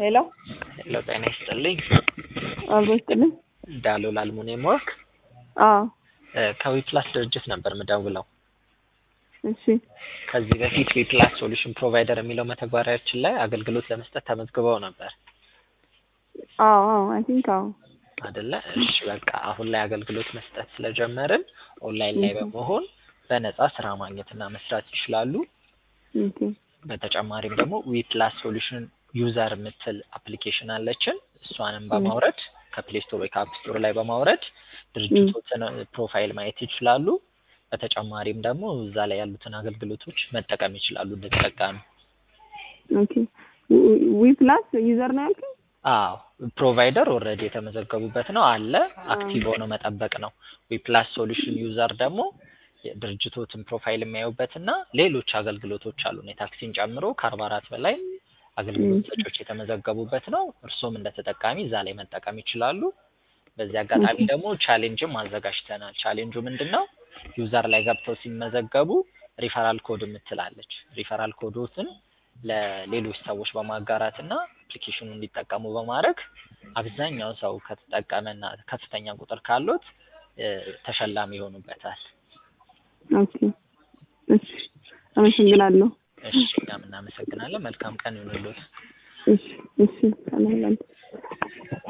ሄሎ ሄሎ ጤና ይስጥልኝ። አብሮ ይስጥልኝ። ዳሎል አልሙኒየም ወርክ አዎ ከዊፕላስ ድርጅት ነበር ምደውለው። እሺ ከዚህ በፊት ዊፕላስ ሶሉሽን ፕሮቫይደር የሚለው መተግበሪያችን ላይ አገልግሎት ለመስጠት ተመዝግበው ነበር አዎ አዎ አይ ቲንክ አዎ አደለ? እሺ በቃ አሁን ላይ አገልግሎት መስጠት ስለጀመርን ኦንላይን ላይ በመሆን በነፃ ስራ ማግኘትና መስራት ይችላሉ። ኦኬ በተጨማሪም ደግሞ ዊፕላስ ሶሉሽን ዩዘር የምትል አፕሊኬሽን አለችን። እሷንም በማውረድ ከፕሌይ ስቶር ወይ ከአፕ ስቶር ላይ በማውረድ ድርጅቶችን ፕሮፋይል ማየት ይችላሉ። በተጨማሪም ደግሞ እዛ ላይ ያሉትን አገልግሎቶች መጠቀም ይችላሉ እንደተጠቃሚ። ኦኬ ዊ ፕላስ ዩዘር ነው ያልከኝ? አዎ ፕሮቫይደር ኦልሬዲ የተመዘገቡበት ነው አለ አክቲቭ ሆኖ መጠበቅ ነው። ዊፕላስ ሶሉሽን ዩዘር ደግሞ የድርጅቶትን ፕሮፋይል የሚያዩበት እና ሌሎች አገልግሎቶች አሉ የታክሲን ጨምሮ ከአርባ አራት በላይ አገልግሎት ሰጪዎች የተመዘገቡበት ነው። እርሶም እንደ ተጠቃሚ እዛ ላይ መጠቀም ይችላሉ። በዚህ አጋጣሚ ደግሞ ቻሌንጅም አዘጋጅተናል። ቻሌንጁ ምንድን ነው? ዩዘር ላይ ገብተው ሲመዘገቡ ሪፈራል ኮድ የምትላለች ሪፈራል ኮዶትን ለሌሎች ሰዎች በማጋራት እና አፕሊኬሽኑ እንዲጠቀሙ በማድረግ አብዛኛው ሰው ከተጠቀመና ከፍተኛ ቁጥር ካሉት ተሸላሚ ይሆኑበታል። ኦኬ እሺ አመሰግናለሁ። እሺ እኛም እናመሰግናለን። መልካም ቀን ይሁንልዎት። እሺ እሺ ሰላም